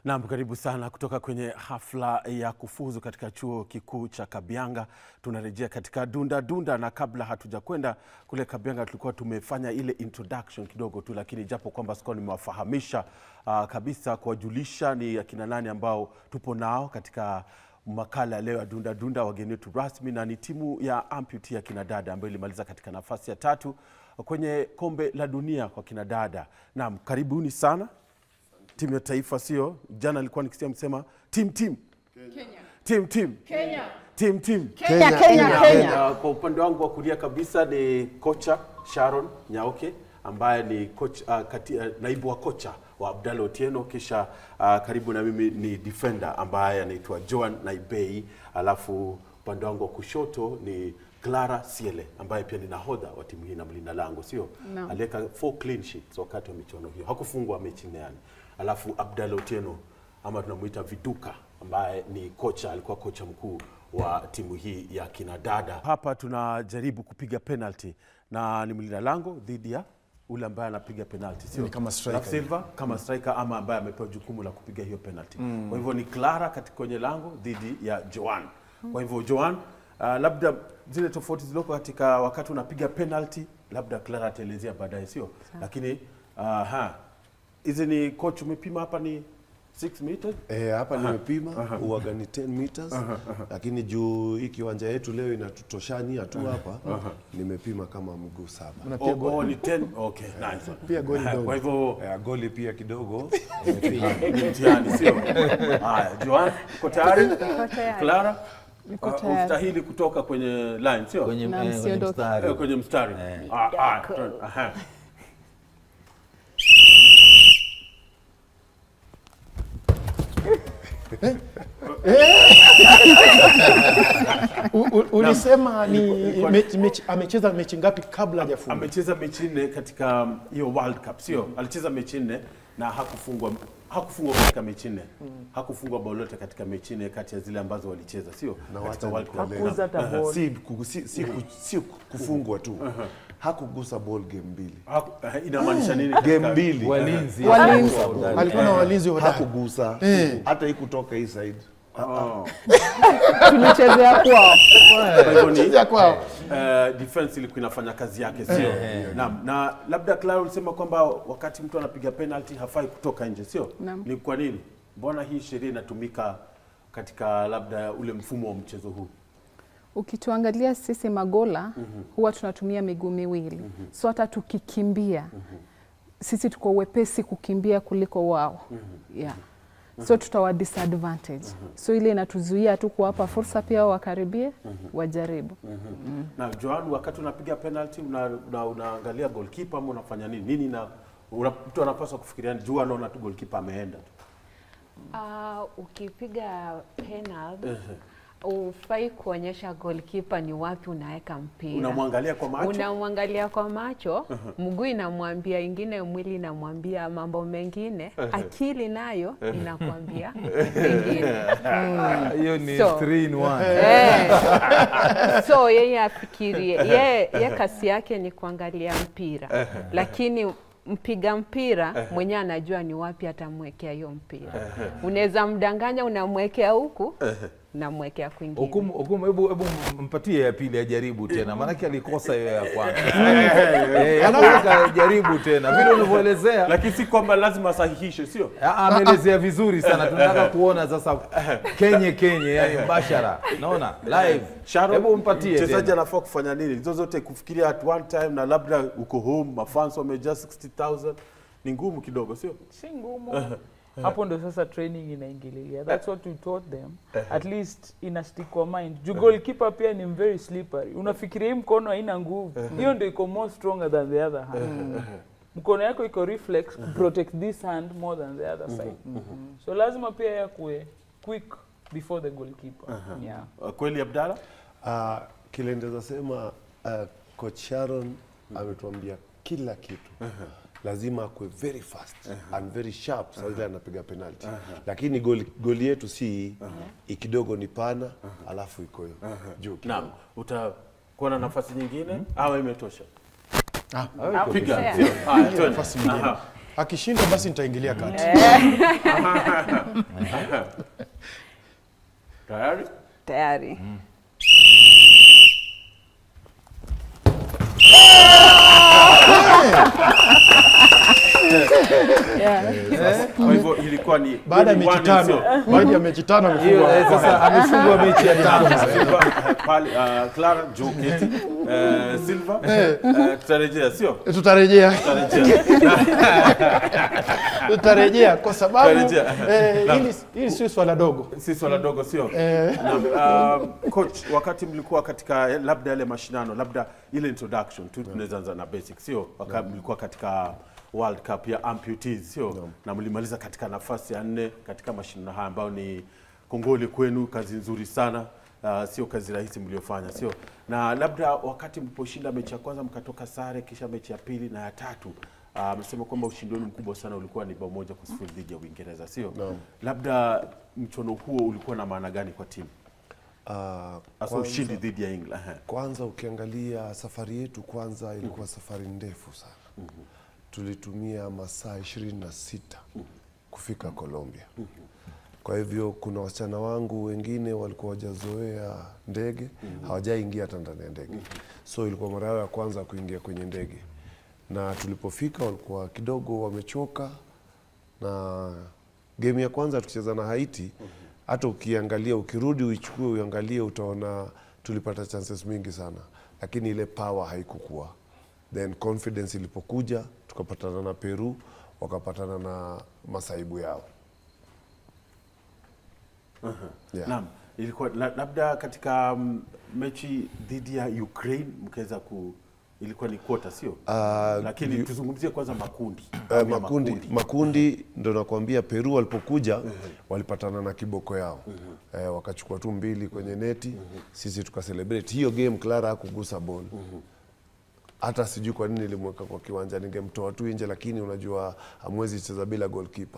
Naam, karibu sana kutoka kwenye hafla ya kufuzu katika chuo kikuu cha Kabianga. Tunarejea katika dunda dunda, na kabla hatujakwenda kule Kabianga tulikuwa tumefanya ile introduction kidogo tu, lakini japo kwamba sikuwa nimewafahamisha uh, kabisa kuwajulisha ni akina nani ambao tupo nao katika makala ya leo ya dunda dunda, wageni wetu rasmi, na ni timu ya amputee ya kinadada ambayo ilimaliza katika nafasi ya tatu kwenye kombe la dunia kwa kinadada. Naam, karibuni sana timu ya taifa, sio jana alikuwa nikisikia msema team team team team team team Kenya, Kenya, Kenya. Uh, kwa upande wangu wa kulia kabisa ni kocha Sharon Nyaoke ambaye ni coach, uh, kati, uh, naibu wa kocha wa Abdalla Otieno, kisha uh, karibu na mimi ni defender ambaye anaitwa Joan Naibei, alafu upande wangu wa kushoto ni Clara Siele ambaye pia ni nahodha wa timu hii na mlinda lango, sio Naam. aliweka four clean sheets wakati wa michuano hiyo, hakufungwa mechi nne yani. Alafu Abdalla Otieno ama tunamuita Viduka ambaye ni kocha, alikuwa kocha mkuu wa timu hii ya kinadada. Hapa tunajaribu kupiga penalty na ni mlinda lango dhidi ya ule ambaye anapiga penalty, sio Ni kama striker. Raf Silva kama striker ama ambaye amepewa jukumu la kupiga hiyo penalty. Kwa hivyo ni Clara katika kwenye lango dhidi ya Joan. Kwa hivyo Joan, uh, labda zile tofauti zilizoko katika wakati unapiga penalty, labda Clara ataelezea baadaye, sio? Lakini aha, hizi ni coach umepima hapa ni 6 meters Eh, hapa nimepima uwaga ni 10 meters lakini juu hii kiwanja yetu leo inatutoshania tu hapa nimepima kama mguu saba. Na Oh, pia oh, goli, ni 10 okay, nice. pia goli Kwa dogo. hivyo Eh, goli pia kidogo ni mtihani, sio? Haya, Joan, uko tayari? tayari. Clara, Niko uh, tayari. ustahili kutoka kwenye line, sio? kwenye, Na eh, kwenye msiondoke. mstari. Eh, kwenye mstari. Ah, ah, turn, aha. U- u- Ulisema ni Ilikuwa- mechi, mechi, amecheza mechi ngapi kabla hajafunga? amecheza mechi nne katika um, hiyo World Cup, sio? Alicheza mechi nne na hakufungwa hakufungwa katika mechi nne. Hakufungwa bao lolote katika mechi nne kati ya zile ambazo walicheza, sio? Na Katika wacha World Cup. nikueleze. Aha. si, ku- si, si, ku- si kufungwa tu hakugusa ball game mbili Haku- eh, inamaanisha nini? katika- game mbili Walinzi. Walinzi. Alikuwa na walinzi hodari. hakugusa hata hii kutoka hii side Oh. tulichezea kwao. Kwa hivyo ni Chezea kwao. eh, defense ilikuwa inafanya kazi yake, sio? Naam. Na labda Clara ulisema kwamba wakati mtu anapiga penalty hafai kutoka nje, sio? Naam. Ni kwa nini? Mbona hii sheria inatumika katika labda ule mfumo wa mchezo huu? Ukituangalia sisi magola huwa tunatumia miguu miwili, so hata tukikimbia sisi tuko wepesi kukimbia kuliko wao yeah. So tutawa disadvantage, so ile inatuzuia tu kuwapa fursa pia wao wakaribie wajaribu. Na Joan, wakati unapiga penalty una, una, unaangalia goalkeeper ama unafanya nini? Nini na una, mtu anapaswa kufikiria juu anaona tu goalkeeper ameenda tu. Uh, ukipiga penalty ufai kuonyesha goalkeeper ni wapi unaweka mpira. Unamwangalia kwa macho. Unamwangalia kwa macho, mguu inamwambia ingine, mwili inamwambia mambo mengine, akili nayo inakwambia mengine. Hiyo ni So. 3 in 1. Eh. so yeye afikirie ye, ye kasi yake ni kuangalia mpira lakini mpiga mpira mwenyewe anajua ni wapi atamwekea hiyo mpira unaweza mdanganya unamwekea huku unamwekea kwingine Hukumu, hukumu, hebu hebu mpatie ya pili ajaribu tena, maanake alikosa hiyo ya kwanza. Eh, hebu jaribu tena vile ulivyoelezea. Lakini si kwamba lazima asahihishe, sio? Ah, Ameelezea vizuri sana, tunataka kuona sasa kenye kenye, yani mbashara, naona live. Sharon, Hebu mpatie mchezaji tena. anafaa kufanya nini? Hizo zote kufikiria at one time, na labda uko home, mafans wamejaa 60000 ni ngumu kidogo, sio? si ngumu hapo ndo sasa training inaingililia that's what we taught them at least ina stick kwa mind juu goalkeeper pia ni very slippery unafikiria hii mkono haina nguvu hiyo ndo iko more stronger than the other hand mkono yako iko reflex protect this hand more than the other side so lazima pia yakue quick before the goalkeeper yeah. Uh, Kweli Abdalla? uh, kile ndeza sema uh, coach Sharon ametuambia kila kitu lazima akue very fast and very sharp saa ile anapiga penalty lakini goli, goli yetu si hii hii kidogo ni pana alafu iko juu kidogo. Naam. Utakuwa na nafasi nyingine ama imetosha? Ah, Piga. Fair. sio? Haya, twende. Nafasi nyingine. Aha. Akishinda basi nitaingilia kati. Tayari? Tayari. Kwa hivyo ilikuwa ni Baada ya game mechi one, tano, sio? baada ya mechi tano Hiyo amefungwa. eh, sasa amefungwa mechi ya tano. Silva, pale, uh, Clara Joketi uh, Silva uh, tutarejea sio? Tutarejea, Tutarejea. tutarejea kwa sababu Tutarejea. eh, hili hili sio swala dogo. si swala dogo sio? Eh, Naam, uh, coach, wakati mlikuwa katika eh, labda yale mashindano, labda ile introduction tu, tunaweza anza na basic, sio? Wakati mlikuwa katika World Cup ya amputees, sio? Na mlimaliza katika nafasi ya nne katika mashindano haya ambayo ni kongole kwenu, kazi nzuri sana. Uh, sio kazi rahisi mliofanya, sio? Na labda wakati mliposhinda mechi ya kwanza mkatoka sare, kisha mechi ya pili na ya tatu amesema kwamba ushindi wenu mkubwa sana ulikuwa ni bao moja kwa sifuri dhidi ya Uingereza, sio? Labda mchono huo ulikuwa na maana gani kwa timu? Ah, hasa kwanza- ushindi dhidi ya England. Ehe. Kwanza ukiangalia safari yetu kwanza ilikuwa safari ndefu sana. Tulitumia masaa ishirini na sita kufika Colombia. Kwa hivyo kuna wasichana wangu wengine walikuwa wajazoea ndege, hawajaingia hata ndani ya ndege, so ilikuwa mara yao ya kwanza kuingia kwenye ndege, na tulipofika walikuwa kidogo wamechoka na game ya kwanza tukicheza na Haiti, hata ukiangalia ukirudi uichukue uangalie, utaona tulipata chances mingi sana, lakini ile power haikukua. Then confidence ilipokuja, tukapatana na Peru, wakapatana na masaibu yao. Yeah. Naam, ilikuwa la- labda katika mm, mechi dhidi ya Ukraine mkaweza ku ilikuwa ni quarter sio? Ah, Lakini yu- tuzungumzie kwanza makundi. Eh, Awamu ya makundi makundi ndo nakwambia Peru walipokuja walipatana na kiboko yao eh, wakachukua tu mbili kwenye neti sisi tukacelebrate hiyo game Clara hakugusa ball hata sijui kwa nini nilimweka kwa kiwanja ningemtoa tu nje lakini unajua hamwezi cheza bila goalkeeper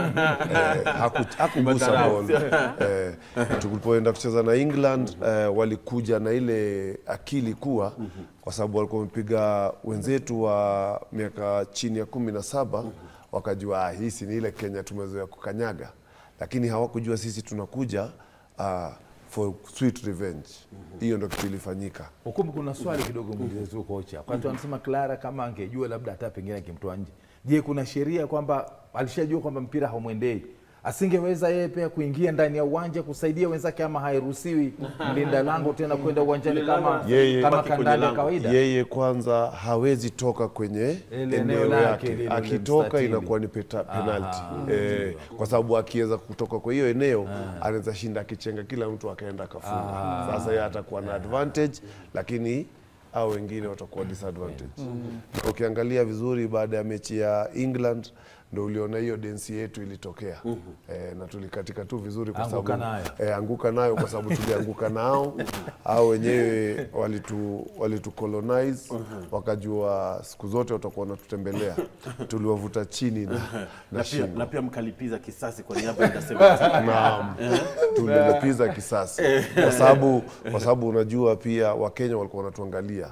eh, haku- hakugusa Madharau. ball eh, tulipoenda kucheza na England eh, walikuja na ile akili kuwa kwa sababu walikuwa wamepiga wenzetu wa miaka chini ya kumi na saba wakajua ah, hii si ni ile Kenya tumezoea kukanyaga, lakini hawakujua sisi tunakuja ah, for sweet revenge. Hiyo ndo kitu ilifanyika. Hukumu, kuna swali kidogo muulize tu kocha. Wakati wanasema Clara kama angejua labda hata pengine akimtoa nje, je, kuna sheria kwamba alishajua kwamba mpira haumwendei asingeweza yeye pia kuingia ndani ya uwanja kusaidia wenzake, ama hairuhusiwi mlinda lango tena kwenda uwanjani kama, Yeye- kama Baki kwenye kandanda ya lango. kawaida? Yeye kwanza hawezi toka kwenye Ile eneo eneo lake yake, lile akitoka mstatili. inakuwa ni peta, penalty eh, kwa sababu akiweza kutoka kwa hiyo eneo anaweza shinda akichenga kila mtu akaenda akafunga. Sasa yeye atakuwa na advantage, lakini au wengine watakuwa disadvantage. Na Ukiangalia vizuri baada ya mechi ya England ndo uliona hiyo densi yetu ilitokea eh, na tulikatika tu vizuri kwa Anguka sababu nayo. eh, anguka nayo kwa sababu tulianguka nao au wenyewe walitu, walitu colonize wakajua siku zote watakuwa wanatutembelea tuliwavuta chini na, na Na pia, shingo na pia mkalipiza kisasi kwa niaba ya Ndasema. Naam, tulilipiza kisasi kwa sababu kwa sababu unajua pia Wakenya walikuwa wanatuangalia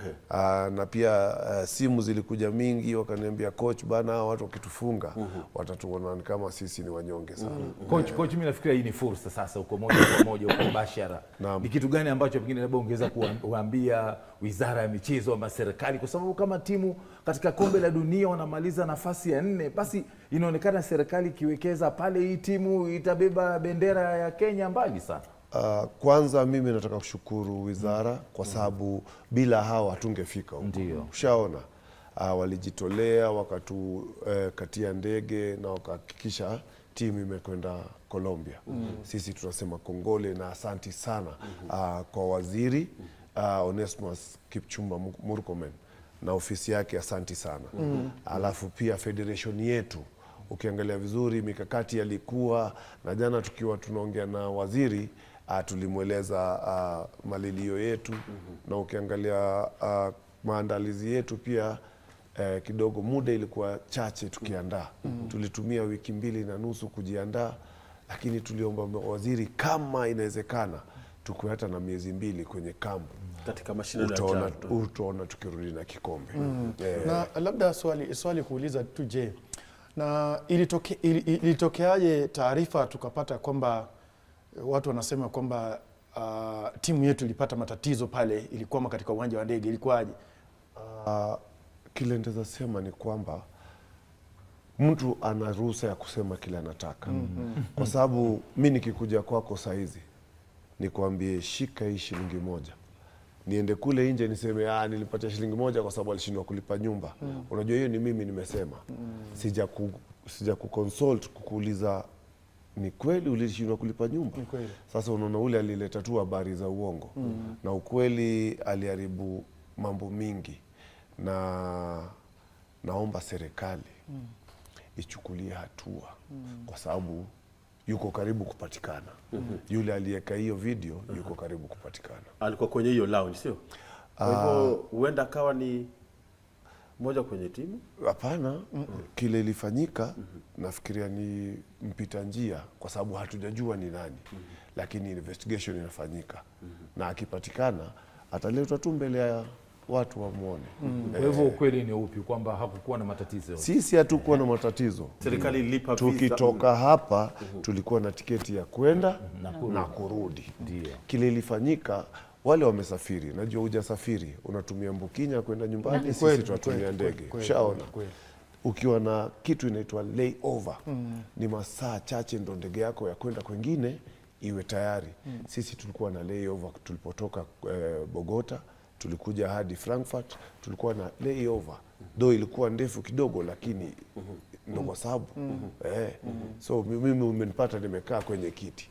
Aa, na pia uh, simu zilikuja mingi, wakaniambia coach, bana hawa watu wakitufunga watatuona ni kama sisi ni wanyonge sana. Coach, coach, mimi nafikiria hii ni fursa sasa, uko moja kwa moja, uko mbashara. Naam. Ni kitu gani ambacho pengine labda ungeweza kuwa- kuambia wizara ya michezo ama serikali, kwa sababu kama timu katika kombe la dunia wanamaliza nafasi ya nne, basi inaonekana serikali ikiwekeza pale, hii timu itabeba bendera ya Kenya mbali sana. Uh, kwanza mimi nataka kushukuru wizara kwa sababu bila hawa hatungefika huko. Ndio. Ushaona uh, walijitolea wakatukatia ndege na wakahakikisha timu imekwenda Colombia. Sisi tunasema kongole na asanti sana uh, kwa waziri uh, Onesmus Kipchumba Mu- Murkomen na ofisi yake, asanti sana. Alafu pia federation yetu ukiangalia vizuri mikakati yalikuwa na jana tukiwa tunaongea na waziri uh, tulimweleza uh, malilio yetu na ukiangalia uh, maandalizi yetu pia eh, kidogo muda ilikuwa chache tukiandaa tulitumia wiki mbili na nusu kujiandaa lakini tuliomba waziri kama inawezekana tukuwe hata na miezi mbili kwenye kampu katika mashindano ya utaona, CHAN. utaona tukirudi na kikombe eh, na labda swali swali kuuliza tu je Na ilitoke, ili- ilitokeaje taarifa tukapata kwamba eh, watu wanasema kwamba uh, timu yetu ilipata matatizo pale, ilikwama katika uwanja wa ndege, ilikuwaje? Uh, kile nitaweza sema ni kwamba mtu ana ruhusa ya kusema kile anataka kwa sababu mi nikikuja kwako saizi nikwambie shika hii shilingi moja niende kule nje niseme ah, nilipatia shilingi moja kwa sababu alishindwa kulipa nyumba unajua hiyo ni mimi nimesema sija ku, sija kuconsult kukuuliza ni kweli ulishindwa kulipa nyumba Ni kweli. sasa unaona ule alileta tu habari za uongo na ukweli aliharibu mambo mingi na naomba serikali ichukulie hatua kwa sababu yuko karibu kupatikana yule aliyeka hiyo video yuko karibu kupatikana alikuwa kwenye hiyo lounge sio kwa hivyo huenda akawa ni moja kwenye timu hapana kile ilifanyika nafikiria ni mpita njia kwa sababu hatujajua ni nani lakini investigation inafanyika na akipatikana ataletwa tu mbele ya watu wamwone Kwa hivyo ukweli ni upi kwamba hakukuwa na matatizo yote? sisi hatukuwa na matatizo serikali ilipa visa. tukitoka hapa tulikuwa na tiketi ya kwenda na kurudi Ndio. kile ilifanyika wale wamesafiri najua hujasafiri unatumia mbukinya kwenda nyumbani sisi Kweli, tunatumia kweli, ndege kweli, kweli, ushaona kweli. ukiwa na kitu inaitwa layover ni masaa chache ndo ndege yako ya kwenda kwengine iwe tayari sisi tulikuwa na layover tulipotoka eh, bogota tulikuja hadi frankfurt tulikuwa na layover do ilikuwa ndefu kidogo lakini ndo kwa sababu eh, so mi- mimi umenipata nimekaa kwenye kiti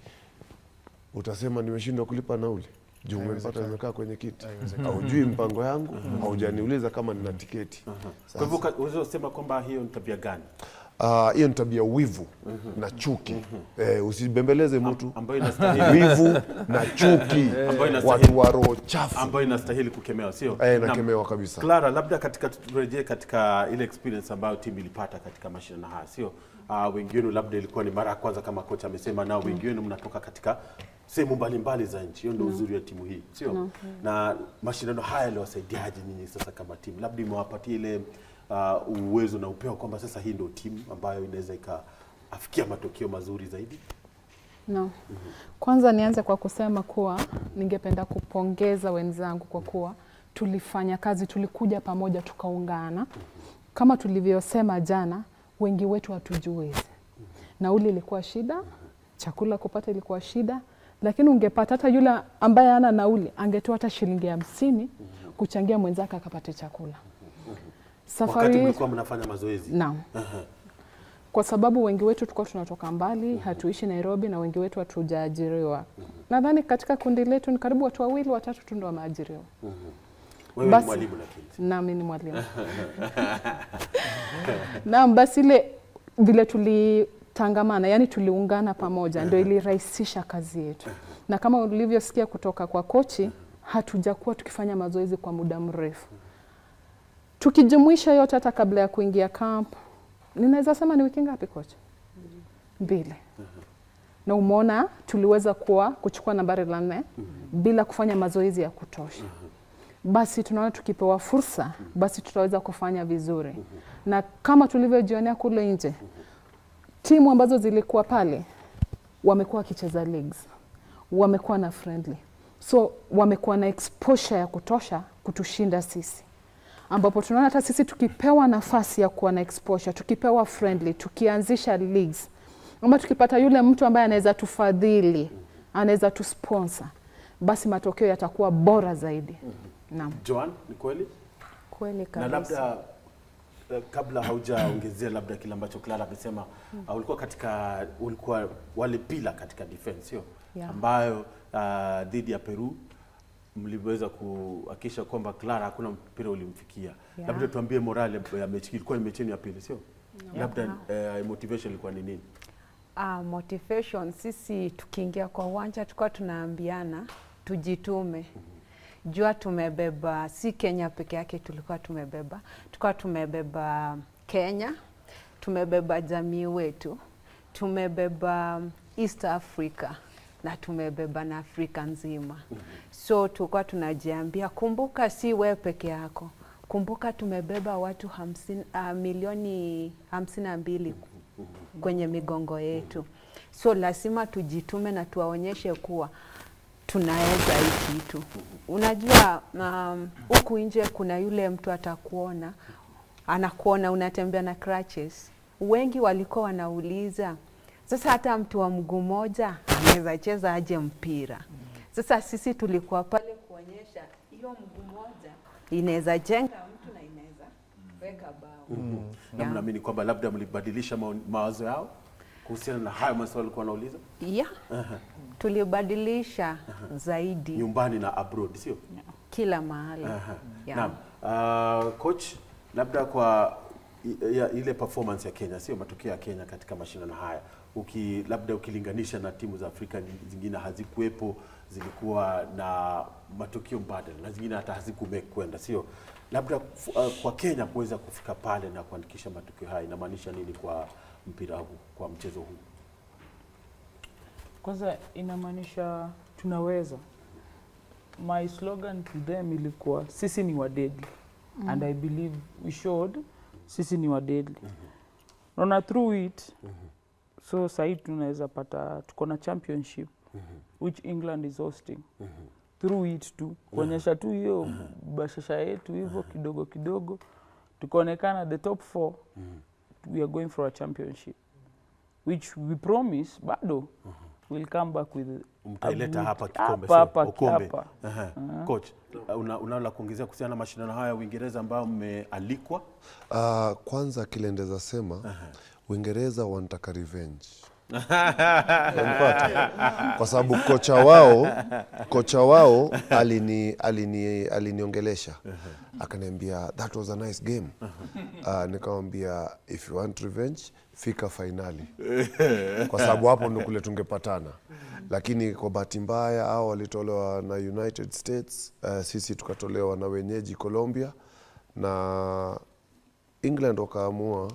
utasema nimeshindwa kulipa nauli juu umenipata nimekaa kwenye kiti haujui mpango yangu haujaniuliza kama nina tiketi kwa hivyo ka- unaweza kusema kwamba hiyo ni tabia gani Ah, hiyo ni tabia wivu na chuki eh, usibembeleze mtu ambayo inastahili wivu na chuki Ambayo inastahili- watu wa roho chafu ambayo inastahili kukemewa sio eh, Naam. nakemewa kabisa Clara, labda katika turejee katika ile experience ambayo timu ilipata katika mashindano haya, sio uh, wengi wenu labda ilikuwa ni mara ya kwanza kama kocha amesema, nao wengi wenu mnatoka katika sehemu mbalimbali za nchi. Hiyo ndio uzuri wa timu hii, sio na mashindano haya yaliwasaidiaje nyinyi sasa kama timu? Labda imewapatia ile uh, uwezo na upeo kwamba sasa hii ndio timu ambayo inaweza ikaafikia matokeo mazuri zaidi. No. Kwanza nianze kwa kusema kuwa ningependa kupongeza wenzangu kwa kuwa tulifanya kazi, tulikuja pamoja tukaungana. Kama tulivyosema jana, wengi wetu hatujiwezi. Nauli ilikuwa shida, chakula kupata ilikuwa shida, lakini ungepata hata yule ambaye hana nauli angetoa hata shilingi hamsini kuchangia mwenzake akapate chakula. Wakati Safari mlikuwa mnafanya mazoezi Naam. Kwa sababu wengi wetu tulikuwa tunatoka mbali, hatuishi Nairobi na wengi wetu hatujaajiriwa. Nadhani katika kundi letu ni karibu watu wawili watatu tu ndio wameajiriwa. wewe ni Basi. mwalimu lakini Nami ni mwalimu. Naam, basi ile vile tulitangamana, yani tuliungana pamoja, ndio ilirahisisha kazi yetu, na kama ulivyosikia kutoka kwa kochi, hatujakuwa tukifanya mazoezi kwa muda mrefu, tukijumuisha yote, hata kabla ya kuingia camp, ninaweza sema ni wiki ngapi kocha? Mbili. Na umeona tuliweza kuwa kuchukua nambari la nne bila kufanya mazoezi ya kutosha basi tunaona tukipewa fursa basi tutaweza kufanya vizuri na kama tulivyojionea kule nje timu ambazo zilikuwa pale wamekuwa wakicheza leagues wamekuwa na friendly so wamekuwa na exposure ya kutosha kutushinda sisi ambapo tunaona hata sisi tukipewa nafasi ya kuwa na exposure tukipewa friendly tukianzisha leagues ama tukipata yule mtu ambaye anaweza tufadhili anaweza tusponsor basi matokeo yatakuwa bora zaidi naam Joan, ni kweli? Kweli na kabisa. labda eh, kabla haujaongezea labda kile ambacho Clara amesema uh, ulikuwa katika ulikuwa wale pila katika defense sio Yeah. ambayo uh, dhidi ya Peru mliweza kuhakikisha kwamba Clara hakuna mpira ulimfikia Yeah. labda tuambie morale ya mechi ilikuwa ni mechi yenu ya pili sio labda eh, motivation ilikuwa ni nini Ah, motivation sisi tukiingia kwa uwanja tulikuwa tunaambiana tujitume. Jua tumebeba si Kenya peke yake tulikuwa tumebeba. Tulikuwa tumebeba Kenya, tumebeba jamii wetu, tumebeba East Africa na tumebeba na Afrika nzima. So tulikuwa tunajiambia kumbuka, si wewe peke yako. kumbuka tumebeba watu hamsini, uh, milioni hamsini na mbili kwenye migongo yetu, so lazima tujitume na tuwaonyeshe kuwa tunaweza hii kitu. Unajua um, huku nje kuna yule mtu atakuona anakuona unatembea na crutches. Wengi walikuwa wanauliza sasa, hata mtu wa mguu moja anaweza cheza aje mpira? Sasa sisi tulikuwa pale kuonyesha hiyo mguu moja inaweza jenga mtu na inaweza weka bao. na Yeah. mnaamini kwamba labda mlibadilisha mao- mawazo yao kuhusiana na hayo maswali walikuwa wanauliza Yeah. Tulibadilisha zaidi nyumbani na abroad, sio? kila mahali. Aha. Yeah. Naam. Uh, coach, labda kwa i- ya, ile performance ya Kenya, sio matokeo ya Kenya katika mashindano haya, uki labda ukilinganisha na timu za Afrika nying- zingine hazikuwepo, zilikuwa na matokeo mbadala na zingine hata hazikumekwenda, sio? Labda fu- uh, kwa Kenya kuweza kufika pale na kuandikisha matokeo haya inamaanisha nini kwa mpira huu, kwa mchezo huu? Kwanza inamaanisha tunaweza. My slogan to them ilikuwa sisi ni wadedli mm. and I believe we showed sisi ni wadedli naona through it so sahii tunaweza pata tuko na championship which England is hosting through it tu kuonyesha tu hiyo bashasha yetu hivyo kidogo kidogo tukaonekana the top four we are going for a championship which we promise bado we'll come back with Mtaileta a- hapa kikombe, hapa, sio? hapa, Ukombe. hapa. Aha. Coach, uh, una, unalo la kuongezea kuhusiana na mashindano haya ya Uingereza ambayo mmealikwa? Uh, kwanza kile ndeza sema Uingereza wanataka revenge Unanipata? kwa sababu kocha wao kocha wao alini alini aliniongelesha akaniambia that was a nice game uh, nikamwambia if you want revenge fika fainali kwa sababu hapo ndo kule tungepatana lakini kwa bahati mbaya hao walitolewa na United States uh, sisi tukatolewa na wenyeji Colombia na England wakaamua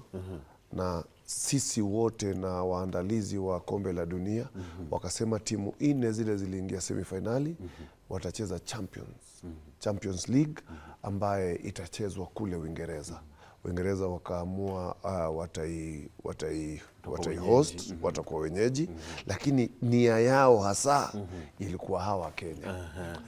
na sisi wote na waandalizi wa kombe la dunia wakasema timu nne zile ziliingia semifinali watacheza Champions, Champions League ambaye itachezwa kule Uingereza. Uingereza wakaamua uh, watai, watai, watai host watakuwa wenyeji lakini nia yao hasa ilikuwa hawa Kenya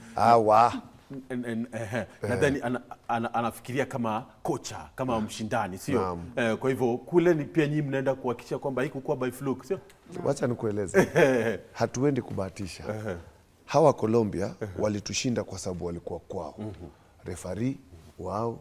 hawa N- n- ehe. nadhani ana, ana, anafikiria kama kocha kama mshindani sio Naam. eh, kwa hivyo kule ni pia nyinyi mnaenda kuhakikisha kwamba haikukuwa by fluke sio wacha nikueleze hatuendi kubahatisha hawa Colombia walitushinda kwa sababu walikuwa kwao refari wao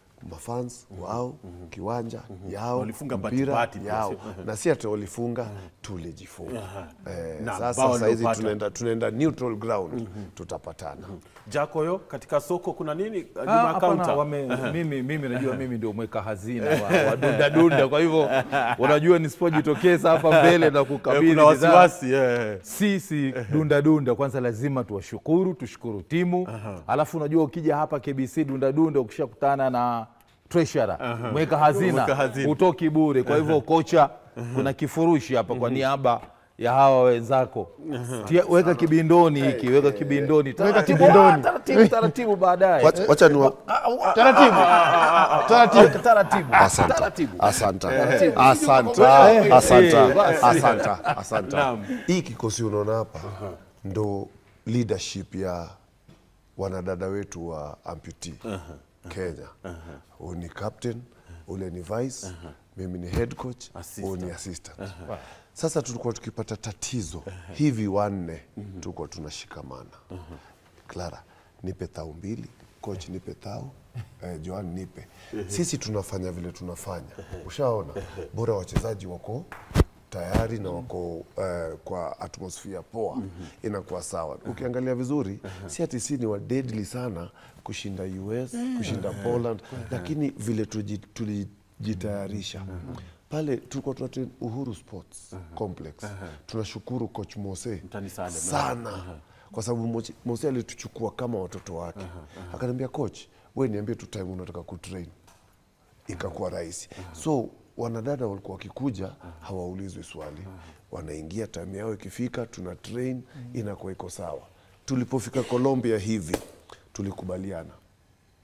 mafans wao kiwanja yao Walifunga bahati mpira bahati pia, yao sio? na si ati walifunga tulijifunga eh, Na sasa bao saizi waliopata. tunaenda, tunaenda neutral ground tutapatana jakoyo katika soko kuna nini Ah, nyuma ya hapana, counter wame, mimi, mimi najua mimi ndio mweka hazina wa, wa dunda dunda, kwa hivyo unajua nisipojitokeza hapa mbele na Eh, kukabidhi kuna bidhaa, wasiwasi eh. sisi dunda dunda kwanza lazima tuwashukuru tushukuru timu alafu unajua ukija hapa KBC dunda dunda ukishakutana na treasurer mweka hazina Mweka hazina. utoki bure kwa hivyo kocha kuna kifurushi hapa kwa niaba ya hawa wenzako Tia, weka kibindoni hiki weka kibindoni taratibu kibindoni. ah, taratibu taratibu baadaye Wacha- wacha niwa- Taratibu. Taratibu. taratibu Asante. taratibu Asante. Taratibu. Asante. Eh, Asante. eh, basi. Asante. Asante. Naam. Hii kikosi unaona hapa ndo leadership ya wanadada wetu wa amputee Kenya. Huyu ni captain, ule ni vice, mimi ni head coach, huyu ni assistant. Sasa tulikuwa tukipata tatizo hivi wanne tulikuwa tunashikamana. Clara, nipe thau mbili, coach nipe thau, eh, Joan nipe. Sisi tunafanya vile tunafanya. Ushaona? Bora wachezaji wako tayari na wako eh, kwa atmosphere poa inakuwa sawa. Ukiangalia vizuri, si ati si ni wa deadly sana kushinda US, kushinda Poland, lakini vile tuji- tulijitayarisha pale tulikuwa tuna train Uhuru Sports Complex. Tunashukuru coach Mose Mtani Salem, sana kwa sababu Moche- Mose alituchukua kama watoto wake, akaniambia coach, we niambie tu time unataka kutrain ikakuwa rahisi. So wanadada walikuwa wakikuja hawaulizwi swali, wanaingia time yao ikifika, tuna train, inakuwa iko sawa. Tulipofika Colombia hivi tulikubaliana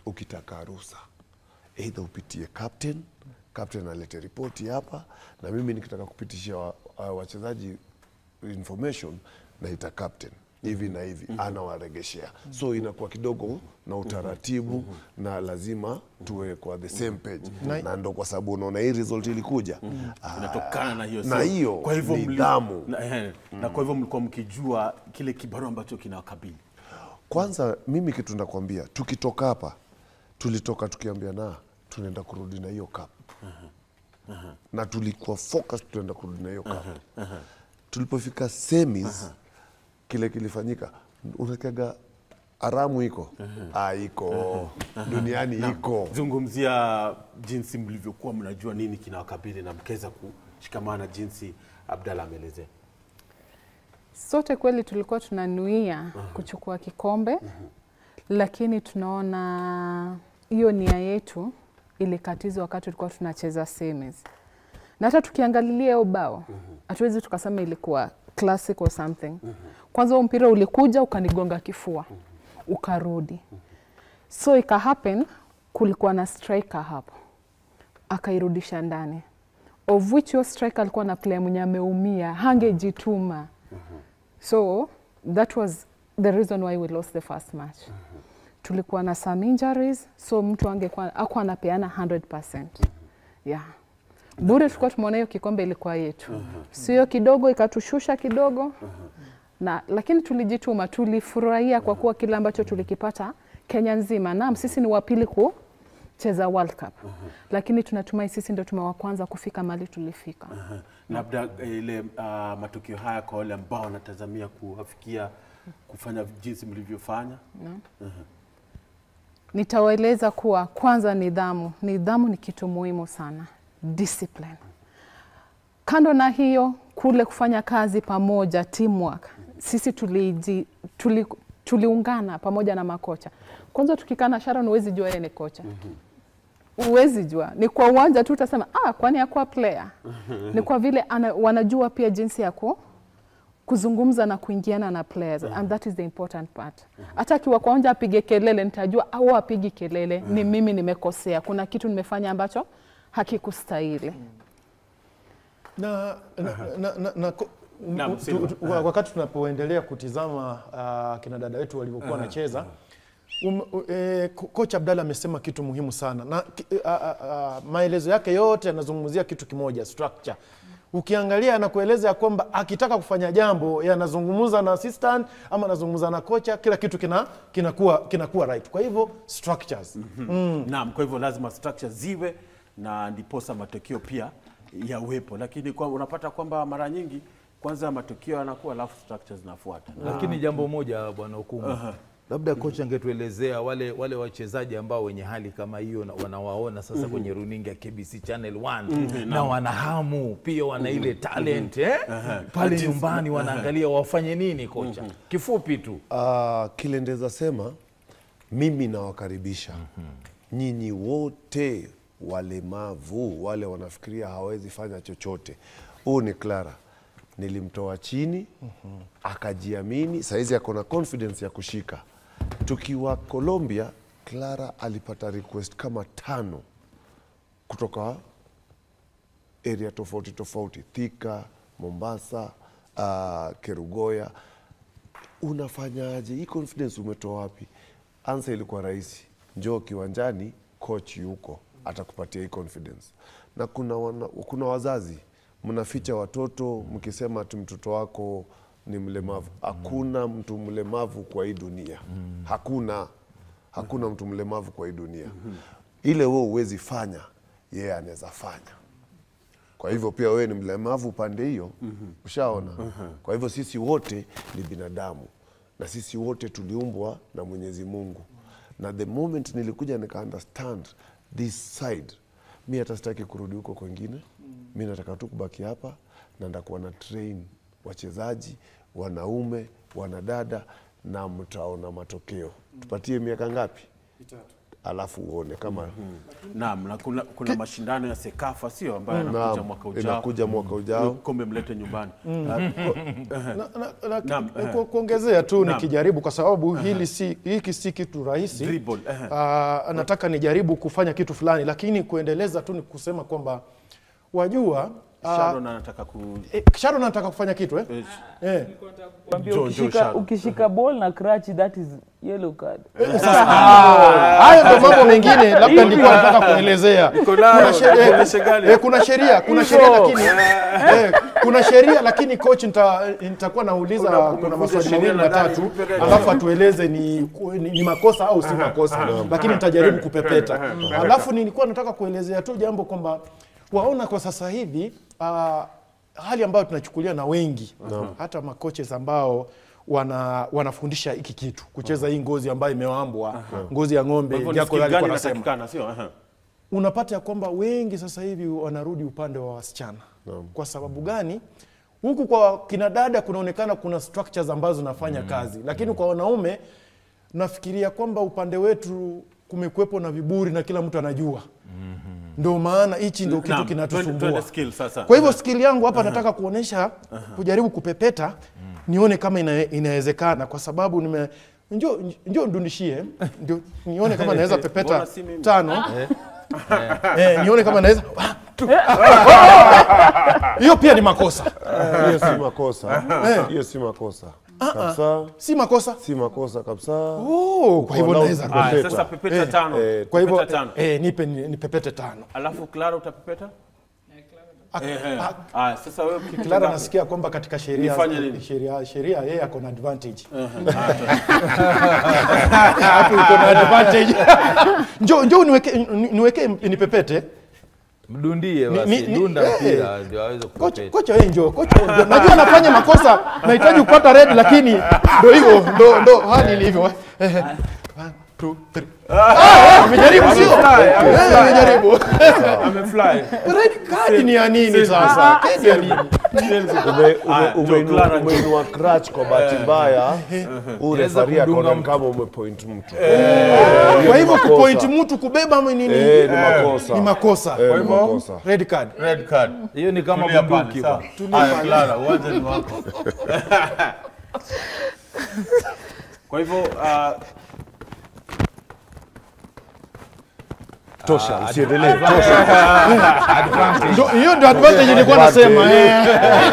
ukitaka ruhusa either upitie captain captain alete ripoti hapa na mimi nikitaka kupitishia wa- wa- wachezaji information naita captain hivi na hivi anawaregeshea so inakuwa kidogo na utaratibu na lazima tuwe kwa the same page na ndo kwa sababu unaona hii result ilikuja Ah, inatokana na hiyo na sio- hiyo kwa hivyo mli- nidhamu. na, eh, na kwa hivyo mlikuwa mkijua kile kibarua ambacho kinawakabili Kwanza mimi kitu nakwambia, tukitoka hapa tulitoka tukiambia na tunaenda kurudi na hiyo cup na tulikuwa focus tunaenda kurudi na hiyo cup. Tulipofika semis kile kilifanyika, unakaga haramu iko ah, iko duniani iko zungumzia jinsi mlivyokuwa mnajua nini kinawakabili na mkaweza kushikamana jinsi Abdalla ameelezea. Sote kweli tulikuwa tunanuia kuchukua kikombe, lakini tunaona hiyo nia yetu ilikatizwa wakati tulikuwa tunacheza semis, na hata tukiangalilia hiyo bao hatuwezi tukasema ilikuwa classic or something. Kwanza huo mpira ulikuja ukanigonga kifua ukarudi, so ika happen kulikuwa na striker hapo akairudisha ndani of which your striker alikuwa na player mwenye ameumia hangejituma so that was the reason why we lost the first match tulikuwa na some injuries so mtu angekuwa akuwa anapeana 100% yeah bure tulikuwa tumeona hiyo kikombe ilikuwa yetu sio kidogo ikatushusha kidogo na lakini tulijituma tulifurahia kwa kuwa kile ambacho tulikipata Kenya nzima naam sisi ni wapili kucheza World Cup lakini tunatumai sisi ndio tumewa kwanza kufika mahali tulifika Labda eh, ile uh, matukio haya kwa wale ambao wanatazamia kuafikia kufanya jinsi mlivyofanya. Nitawaeleza kuwa kwanza, nidhamu. Nidhamu ni kitu muhimu sana, discipline. Kando na hiyo, kule kufanya kazi pamoja, teamwork. Sisi tuliji, tuli, tuliungana pamoja na makocha. Kwanza tukikaa na Sharon, huwezi jua yeye ni kocha huwezi jua, ni kwa uwanja tu utasema ah, kwani akuwa player. Ni kwa vile ana, wanajua pia jinsi ya ku, kuzungumza na kuingiana na players and that is the important part. Hata akiwa kwa uwanja apige kelele, nitajua au apigi kelele, ni mimi nimekosea, kuna kitu nimefanya ambacho hakikustahili. na, na, na, na, na, ko- Naam, tu- Silva. tu- wa- wakati tunapoendelea kutizama uh, kina dada wetu walivyokuwa wanacheza um, u- eh, ko- kocha Abdalla amesema kitu muhimu sana na ki- uh, uh, uh, maelezo yake yote yanazungumzia kitu kimoja structure. Ukiangalia anakueleza ya kwamba akitaka kufanya jambo yanazungumza na assistant ama anazungumza na kocha, kila kitu kina kinakuwa kinakuwa right. Kwa hivyo structures Naam, kwa hivyo lazima structure ziwe na ndiposa matokeo pia yawepo, lakini kwa, unapata kwamba mara nyingi kwanza matokeo yanakuwa alafu structure zinafuata. Lakini jambo moja bwana Okumu, labda kocha angetuelezea wale wale wachezaji ambao wenye hali kama hiyo na wanawaona sasa kwenye runinga ya KBC Channel 1 na wana hamu pia wana ile talent eh? pale nyumbani wanaangalia wafanye nini kocha, kifupi tu Uh, kile ndeza sema mimi nawakaribisha nyinyi wote walemavu wale wanafikiria hawezi fanya chochote. Huu ni Clara, nilimtoa chini akajiamini, saizi ako na confidence ya kushika. Tukiwa Colombia, Clara alipata request kama tano kutoka area tofauti tofauti, Thika, Mombasa, uh, Kerugoya unafanyaje hii confidence umetoa wapi ansa ilikuwa rahisi njoo kiwanjani coach yuko atakupatia hii confidence na kuna, wana, kuna wazazi mnaficha watoto mkisema ati mtoto wako ni mlemavu hakuna mtu mlemavu kwa hii dunia hakuna hakuna mtu mlemavu kwa hii dunia ile wewe huwezi fanya yeye anaweza fanya kwa hivyo pia wewe ni mlemavu upande hiyo ushaona kwa hivyo sisi wote ni binadamu na sisi wote tuliumbwa na mwenyezi mungu na the moment nilikuja nika understand this side mi hata sitaki kurudi huko kwengine mi nataka tu kubaki hapa na ndakuwa na train wachezaji wanaume wanadada na mtaona matokeo tupatie miaka ngapi alafu uone kama Naam, na kuna, kuna mashindano ya Sekafa sio ambayo yanakuja Naam, mwaka ujao. inakuja mwaka ujao. Kombe mlete nyumbani. na, na, na, Naam, ku- eh. ku- kuongezea tu Naam. nikijaribu kwa sababu hili si hiki si kitu rahisi Dribble, eh. Ah, nataka nijaribu kufanya kitu fulani lakini kuendeleza tu ni kusema kwamba wajua ah, Sharon anataka ku eh, Sharon anataka kufanya kitu eh? eh, Eh. Kwambia Njoo, njoo, ukishika, Sharon. ukishika ball na crutch that is yellow card. Hayo ndio mambo mengine labda nilikuwa nataka kuelezea. nayo, Kuna sheria- kuonesha gani? eh, kuna sheria, kuna sheria lakini eh, kuna sheria lakini coach nita- nitakuwa nauliza Una- kuna umevunja maswali sheria mawili nadhani, matatu nipe gani? alafu atueleze ni, ni, ni makosa au si makosa, lakini nitajaribu kupepeta. Alafu nilikuwa nataka kuelezea tu jambo kwamba waona kwa sasa hivi ah, hali ambayo tunachukulia na wengi hata makoches ambao wana, wanafundisha hiki kitu kucheza hii ngozi ambayo imewambwa ngozi ya ng'ombe Kwa hivyo ni Jaco skill alikuwa gani anasema inatakikana sio? Aha. unapata ya kwamba wengi sasa hivi wanarudi upande wa wasichana kwa sababu gani huku kwa kina dada kunaonekana kuna structures ambazo zinafanya kazi lakini kwa wanaume nafikiria kwamba upande wetu kumekuwepo na viburi na kila mtu anajua ndio maana hichi ndio kitu Naam, twende- kinatusumbua twende skill sasa. kwa hivyo skill yangu hapa nataka kuonesha kujaribu kupepeta nione kama ina, inawezekana kwa sababu nime njo, njo ndundishie ndio nione kama naweza pepeta Mbona si mimi? tano eh, nione kama naweza hiyo pia ni makosa hiyo si makosa hiyo si makosa kabisa si makosa si makosa kabisa oh, kwa hivyo Walau naweza kupepeta. Haya, sasa pepeta tano. eh, kwa hivyo Pepeta tano. eh, nipe ni, ni pepete tano Alafu Clara utapepeta? Ak- Eh, eh. ak- Haya, sasa wewe kitu Clara ngapi? nasikia kwamba katika sheria Nifanye nini? sheria sheria yeye ako na advantage hapo uko na advantage njoo njoo niweke ni- niweke nipepete mdundie Ni- basi ni- ni- dunda eh, mpira ndio aweze kocha kupepeta kocha wewe njoo kocha wewe njoo. najua nafanya makosa nahitaji kupata red lakini ndio hivyo ndo ndo hali ilivyo Eh, eh. One, two, three. Ah, amejaribu sio Eh, amejaribu Amefly. red card ni ya nini sasa Kadi ya nini Ume- ume- Haya, umeinua- Joe Clara, umeinua crutch kwa bahati mbaya urefaria kumdunga akaona mtu. kama umepoint mtu kwa hivyo makosa. kupoint mtu kubeba ama nini Eh, ni makosa ni makosa Eh, ni makosa red card Red card. hiyo ni kama Tulia bunduki pale, ba. sawa. Haya, Clara, uwanja ni wako. Kwa hivyo uh, tosha usiendelee tosha Ndo- hiyo ndio advantage nilikuwa nasema eh.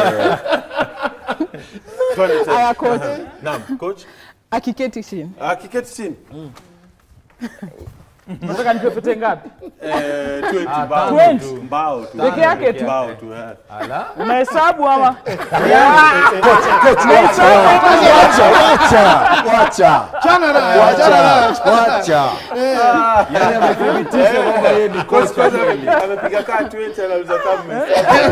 twende tena. Aya, coach Naam, coach. akiketi chini Akiketi chini. Nataka nipepete ngapi? Eh, 20 mbao 20. tu. Mbao tu. Peke yake tu. Mbao tu. eh. Ala. Unahesabu ama? wacha Chana na chana na wacha Yaani amethibitisha kwamba yeye ni Coach kocha kwanza kweli. amepiga kaa 20 anauliza kama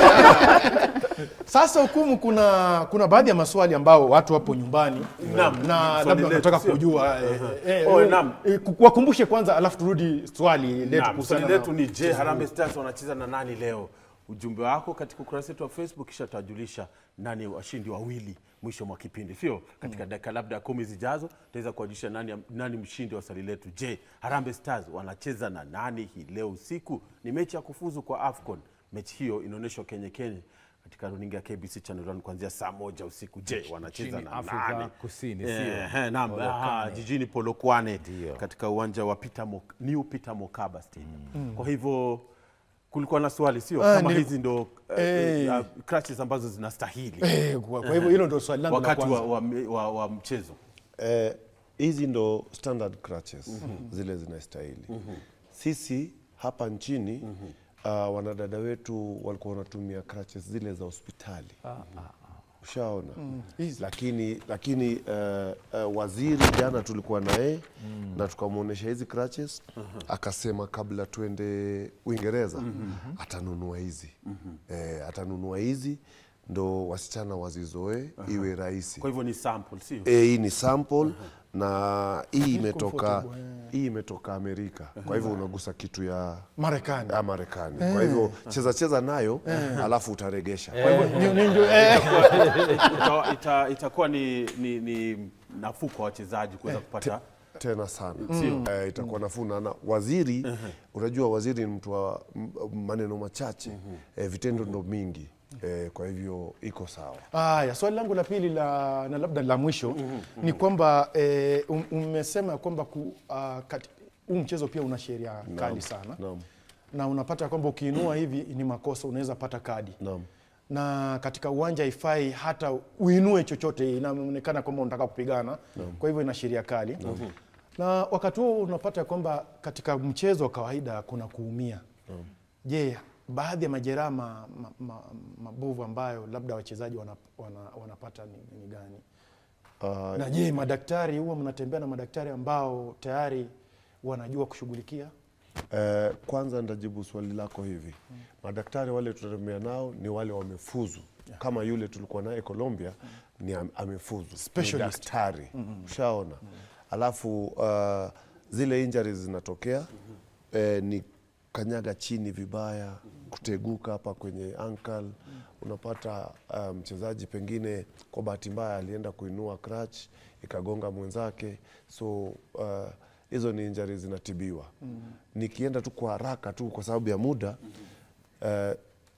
Sasa hukumu, kuna kuna baadhi ya maswali ambao watu wapo nyumbani Naam, na swali labda letu, wanataka sio? kujua eh, eh, Oh, eh, naam. eh, ku- wakumbushe kwanza, alafu turudi swali letu Naam, kuhusiana swali na- letu ni je, Harambee Stars wanacheza na nani leo? Ujumbe wako katika ukurasa wetu wa Facebook, kisha tutajulisha nani washindi wawili mwisho mwa kipindi, sio katika dakika labda kumi zijazo tutaweza kuwajulisha nani, nani mshindi wa swali letu. Je, Harambee Stars wanacheza na nani hii leo usiku? Ni mechi ya kufuzu kwa AFCON. Mechi hiyo inaonyeshwa Kenya Kenya katika runinga ya KBC Channel 1 kuanzia saa moja usiku. Je, wanacheza Nchini na Afrika nani? Kusini, Eh, sio? eh, naam, Polokwane. aha, jijini Polokwane Ndio. katika uwanja wa Peter Mok, New Peter Mokaba Stadium. Kwa hivyo kulikuwa na swali sio Ah, kama nili- hizi ndo Eh. uh, uh, crutches ambazo zinastahili Eh, kwa kwa hivyo hilo ndio swali langu la wakati wa, kwanza. wa, wa, wa mchezo. Eh, hizi ndo standard crutches zile zinastahili sisi hapa nchini uh, wanadada wetu walikuwa wanatumia crutches zile za hospitali ushaona lakini lakini uh, uh, waziri jana tulikuwa naye na tukamwonyesha hizi crutches akasema kabla tuende uingereza atanunua hizi eh, atanunua hizi ndo wasichana wazizoe iwe rahisi Kwa hivyo ni sample sio? E, hii ni sample na hii imetoka hii imetoka Amerika. Kwa hivyo unagusa kitu ya Marekani. ya Marekani. Kwa hivyo cheza cheza nayo alafu utaregesha. Kwa hivyo ni- ni- ndio, eh, Ita- ita- itakuwa ni, ni, ni nafuu kwa wachezaji kuweza kupata tena sana eh, itakuwa nafuu na na waziri unajua waziri ni mtu wa m- maneno machache eh, vitendo ndo mingi eh, kwa hivyo iko sawa Haya, swali langu la pili la, na labda la mwisho ni kwamba eh, um- umesema kwamba ku, uh, kati, huu mchezo pia una sheria kali sana naam. na unapata kwamba ukiinua hivi ni makosa, unaweza pata kadi Naam. na katika uwanja haifai hata uinue chochote, inaonekana kwamba unataka kupigana, kwa hivyo ina sheria kali na wakati huo unapata kwamba katika mchezo wa kawaida kuna kuumia. Je, baadhi ya majeraha ma, ma, ma, mabovu ambayo labda wachezaji wana, wana, wanapata ni, ni gani? Ah, Na je, madaktari huwa mnatembea na madaktari ambao tayari wanajua kushughulikia? Eh, kwanza ndajibu swali lako hivi. Madaktari wale tunatembea nao ni wale wamefuzu, kama yule tulikuwa naye Colombia ni am- amefuzu, ni Specialist. daktari. Ushaona? Alafu uh, zile injuries zinatokea eh, ni kanyaga chini vibaya, kuteguka hapa kwenye ankle. Unapata uh, mchezaji pengine kwa bahati mbaya alienda kuinua crutch ikagonga mwenzake, so uh, hizo ni injury zinatibiwa. Nikienda tu kwa haraka tu kwa sababu ya muda eh,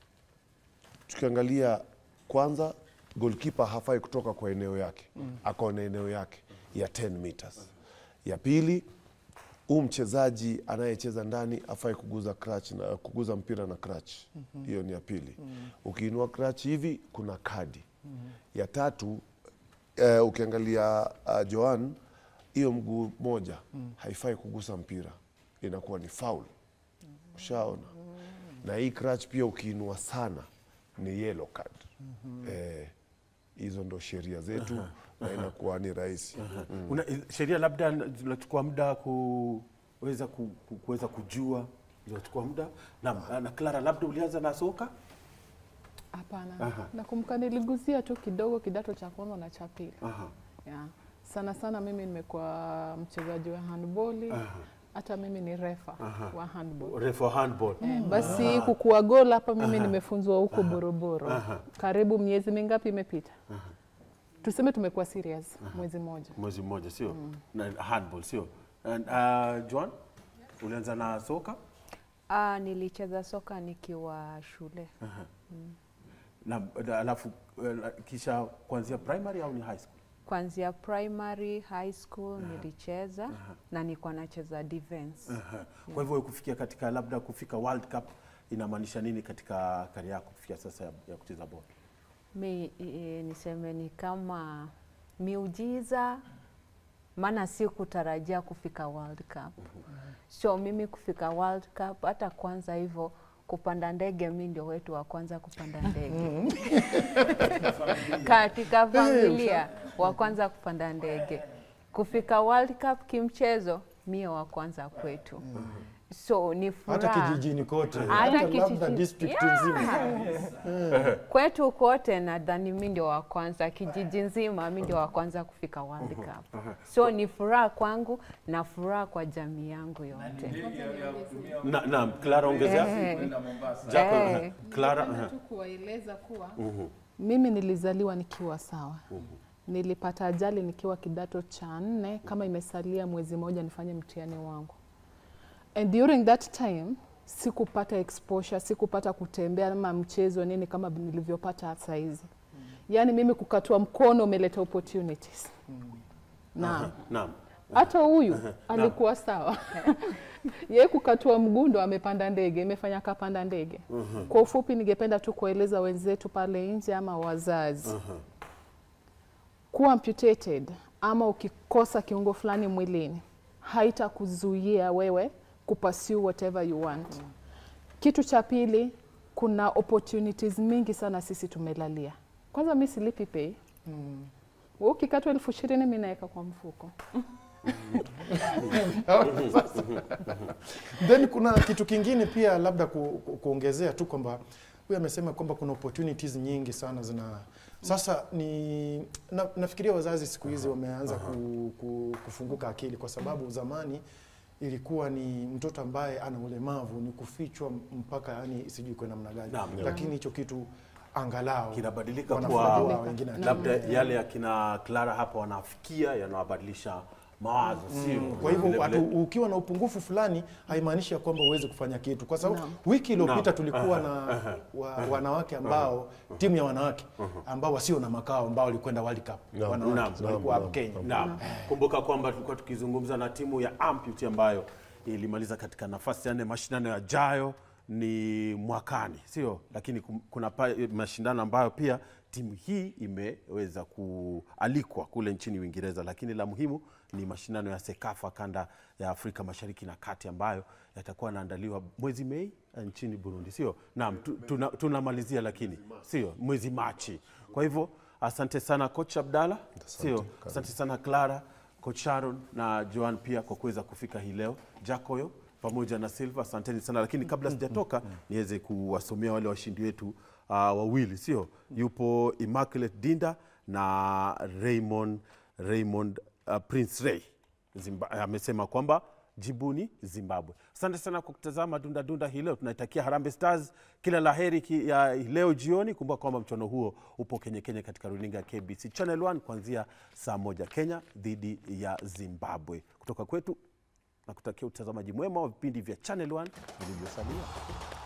tukiangalia kwanza, goalkeeper hafai kutoka kwa eneo yake, ako na eneo yake ya 10 meters. Ya pili, huu mchezaji anayecheza ndani afai kuguza crutch na kuguza mpira na crutch. Hiyo ni ya pili. Ukiinua crutch hivi kuna kadi. Ya tatu, eh, ukiangalia uh, Joan hiyo mguu moja haifai kugusa mpira, inakuwa ni foul. Ushaona? Na hii crutch pia ukiinua sana ni yellow card. Eh, hizo ndo sheria zetu na inakuwa ni rahisi. Una, sheria labda zinachukua muda kuweza ku, ku, kuweza kujua zinachukua muda na, na Clara, labda ulianza na soka Hapana, nakumbuka niliguzia tu kidogo kidato cha kwanza na cha pili. Aha. Yeah. Sana sana mimi nimekuwa mchezaji wa handball, hata mimi ni refa wa handball. refa wa handball Eh, basi kukua gol hapa mimi nimefunzwa huko Boroboro. Karibu miezi mingapi imepita? Tuseme tumekuwa serious mwezi mmoja. mwezi mmoja sio na handball sio And, uh, Joan ulianza na soka Ah, nilicheza soka nikiwa shule. na na- alafu uh, kisha kuanzia primary au ni high school Kuanzia primary, high school nilicheza na nilikuwa nacheza defense. Aha. Kwa hivyo kufikia katika labda kufika World Cup inamaanisha nini katika kari yako kufikia sasa ya, ya kucheza ball? Mi e, niseme ni kama miujiza, maana si kutarajia kufika World Cup. So mimi kufika World Cup, hata kwanza hivyo kupanda ndege, mi ndio wetu wa kwanza kupanda ndege katika familia, wa kwanza kupanda ndege. Kufika World Cup kimchezo, mie wa kwanza kwetu. So ni Hata furaha kijijini kote, Hata hata labda kijijini. district Yeah. nzima. kwetu kote nadhani mi ndio wa kwanza, kijiji nzima mi ndio wa kwanza kufika World Cup. So ni furaha kwangu na furaha kwa jamii yangu yote. Na, na Clara ongezea Eh, Jaco, Eh. aha. Clara aha. tu kuwaeleza kuwa mimi nilizaliwa nikiwa sawa. Nilipata ajali nikiwa kidato cha nne, kama imesalia mwezi mmoja nifanye mtihani wangu, and during that time sikupata exposure, sikupata kutembea ama mchezo nini kama nilivyopata saa hizi. Yaani mimi kukatua mkono umeleta opportunities. Naam. Naam. Hata huyu alikuwa sawa. Yeye kukatua mguu ndo amepanda ndege, imefanya akapanda ndege. Kwa ufupi, ningependa tu kueleza wenzetu pale nje ama wazazi kuwa amputated ama ukikosa kiungo fulani mwilini haitakuzuia wewe kupursue whatever you want. Kitu cha pili, kuna opportunities mingi sana sisi tumelalia. Kwanza mi silipi pay. Wewe ukikatwa elfu ishirini mi naweka kwa mfuko. Then kuna kitu kingine pia labda ku, ku, kuongezea tu kwamba huyu amesema kwamba kuna opportunities nyingi sana zina sasa ni na, nafikiria wazazi siku hizi wameanza ku, ku, kufunguka akili kwa sababu zamani ilikuwa ni mtoto ambaye ana ulemavu ni kufichwa mpaka yani sijui kwa namna gani, Naam. lakini hicho kitu angalau kinabadilika wanafunzi kwa wao wengine labda yale ya kina Clara hapa wanafikia yanawabadilisha mawazo sio Kwa hivyo Vile vile- hatu- ukiwa na upungufu fulani haimaanishi ya kwamba uweze kufanya kitu, kwa sababu wiki iliyopita Naam. tulikuwa na wa, wanawake ambao timu ya wanawake ambao wasio na makao ambao walikwenda World Cup Naam, wanawake walikuwa hapa Kenya. Naam. Kumbuka kwamba tulikuwa tukizungumza na timu ya Ampute ambayo ilimaliza katika nafasi ya nne. Mashindano yajayo ni mwakani, sio? Lakini kum- kuna pa, mashindano ambayo pia timu hii imeweza kualikwa kule nchini Uingereza, lakini la muhimu ni mashindano ya Sekafa kanda ya Afrika Mashariki na Kati ambayo yatakuwa yanaandaliwa mwezi Mei eh, nchini Burundi, sio? Naam, tu- tuna- tunamalizia lakini sio mwezi Machi. Kwa hivyo asante sana coach Abdalla, sio? Asante sana Clara, coach Sharon na Joan pia kwa kuweza kufika hii leo. Jacoyo pamoja na Silva, asanteni sana. Lakini kabla sijatoka, niweze kuwasomea wale washindi wetu uh, wawili, sio? Yupo Immaculate Dinda na Raymond Raymond uh, Prince Ray Zimba, amesema kwamba jibuni Zimbabwe. Asante sana kwa kutazama Dunda Dunda hii leo. Tunaitakia Harambee Stars kila la heri ki- ya leo jioni. Kumbuka kwamba mchuano huo upo Kenya Kenya katika runinga ya KBC Channel 1 kuanzia saa moja Kenya dhidi ya Zimbabwe. Kutoka kwetu na kutakia utazamaji mwema wa vipindi vya Channel 1 vilivyosalia.